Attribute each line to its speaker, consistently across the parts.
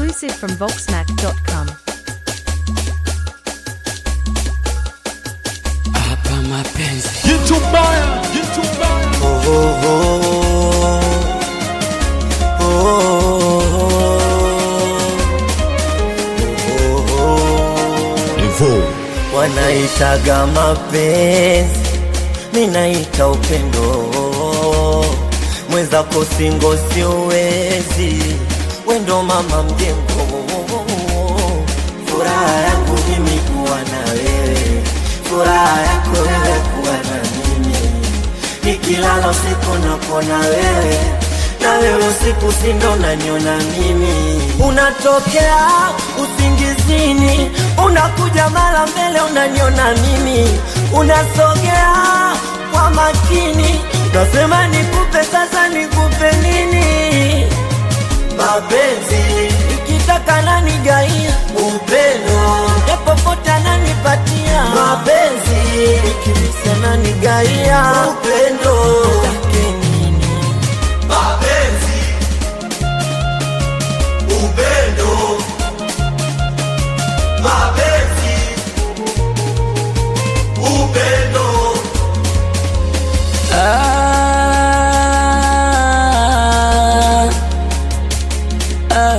Speaker 1: Exclusive from Voxmac.com.
Speaker 2: hapa mapenzi
Speaker 3: Jitu mbaya, jitu mbaya.
Speaker 2: oh, oh, oh. Oh, oh, oh. wanaitaga mapenzi minaita upendo mwenzako singo siwezi wendo mama mjengo furaha yangu mimi kuwa na wewe furaha yako wewe kuwa na mimi nikilala usiku nakuona wewe na wewe usiku sindo naniona mimi unatokea usingizini unakuja mara mbele unaniona mimi unasogea kwa makini nasema nikupe sasa nikupe nini mapenzi ikitaka nanigaia upendo yapopote ananipatia mapenzi ikimisa nanigaia upendo Take nini
Speaker 4: mapenzi, upendo, mapenzi, upendo,
Speaker 2: Ah, ah,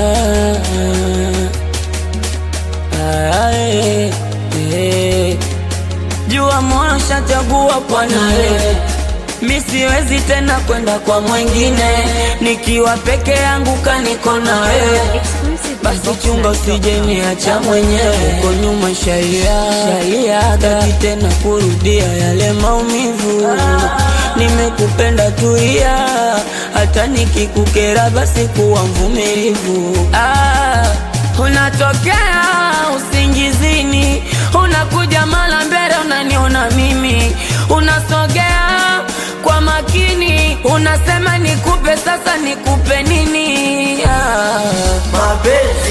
Speaker 2: ah, eh, eh. Jua moyo shachagua kwa nawe, mi siwezi tena kwenda kwa mwingine, nikiwa peke yangu kaniko na wewe
Speaker 1: Exclusive from
Speaker 2: basi chunga
Speaker 1: Voxmac.com.
Speaker 2: usije niacha mwenyewe uko nyuma sharia sharia taki tena kurudia yale maumivu nimekupenda tuia hata nikikukera basi kuwa mvumilivu ah, unatokea usingizini unakuja mara mbele unaniona mimi unasogea kwa makini unasema nikupe sasa nikupe nini ah.
Speaker 4: mapenzi,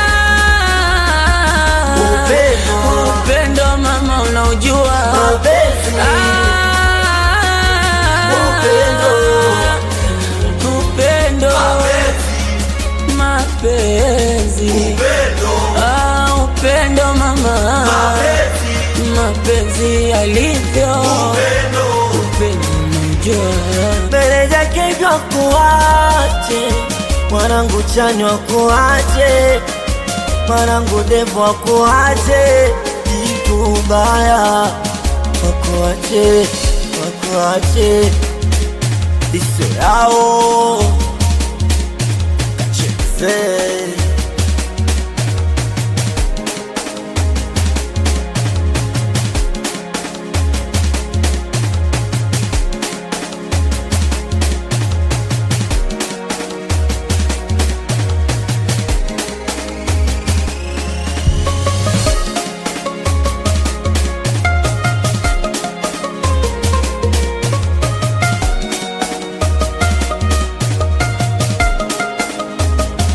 Speaker 2: Ah,
Speaker 4: Upendo.
Speaker 2: upendo mama unaujua
Speaker 4: mapenzi,
Speaker 2: Ah,
Speaker 4: Upendo.
Speaker 2: upendo mapenzi
Speaker 4: upendo,
Speaker 2: Ah, upendo mama
Speaker 4: mapenzi,
Speaker 2: mapenzi alivyo
Speaker 4: upendo,
Speaker 2: upendo unaujua
Speaker 4: mbele zake vya kuache mwanangu chanywa kuache mwanangu devo akuache kitu baya wakuache wakuache iso yao kacheze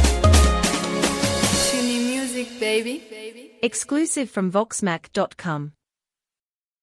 Speaker 1: Exclusive from Voxmac.com.